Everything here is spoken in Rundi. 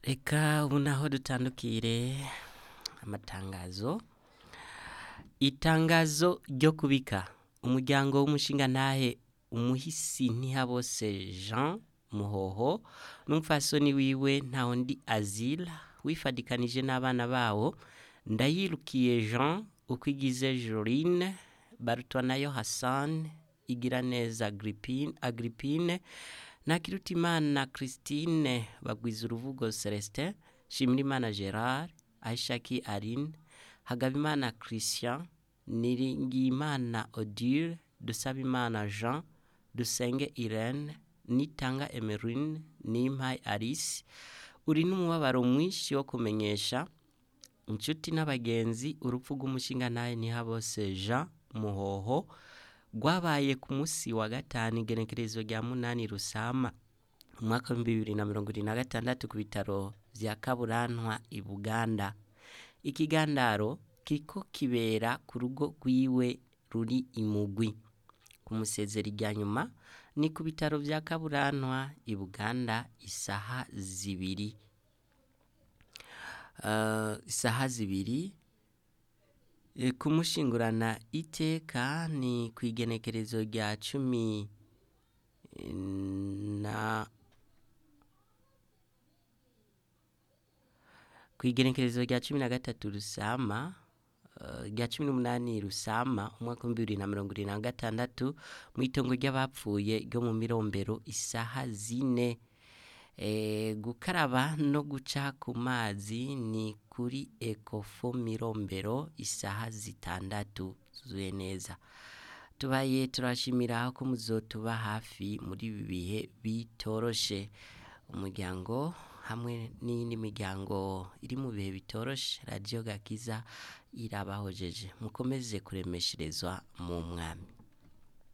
reka ubu naho dutandukire amatangazo itangazo ryo kubika umuryango w'umushingantahe umuhisi ntihabose jean muhoho n'umupfasoni wiwe ntawundi azila wifadikanije n'abana bawo ndayirukiye jean ukwigize jorine barutwanayo hassan igiraneza Agrippine- agrippine nakirutimana christine bagwiza uruvugo celestin shimirimana gerard aishaki aline hagabimana christian niringiyimana odile dusabimana jean dusenge irene nitanga emerine nimpaye alice uri n'umubabaro mwinshi wo kumenyesha inshuti n'abagenzi urupfu rw'umushingantahe ntihabose jean muhoho rwabaye ku munsi wa gatanu igenekerezo rya munani rusama umwaka w'ibihumbi bibiri na mirongo irindwi na gatandatu ku bitaro vya kaburantwa i buganda ikigandaro kiriko kibera ku rugo rwiwe ruri imugwi ku musezero rya nyuma ni ku bitaro vya kaburantwa i buganda isaha zibiri Eh, isaha zibiri Eh, kumushingurana iteka ni ku igenekerezo rya cumi eh, na ku igenekerezo rya cumi na gatatu rusama eh, rya cumi n'umunani rusama umwaka w'ibihumbi bibiri na mirongo irindwi na gatandatu mu itongo ry'abapfuye ryo mu mirombero isaha zine Eh, gukaraba no guca ku mazi ni kuri ekofo mirombero isaha zitandatu zuzuye neza tubaye turashimira ko muzotuba hafi muri ibi bihe bitoroshe umuryango hamwe n'iyindi miryango iri mu bihe bitoroshe radiyo gakiza irabahojeje mukomeze kuremesherezwa mu mwami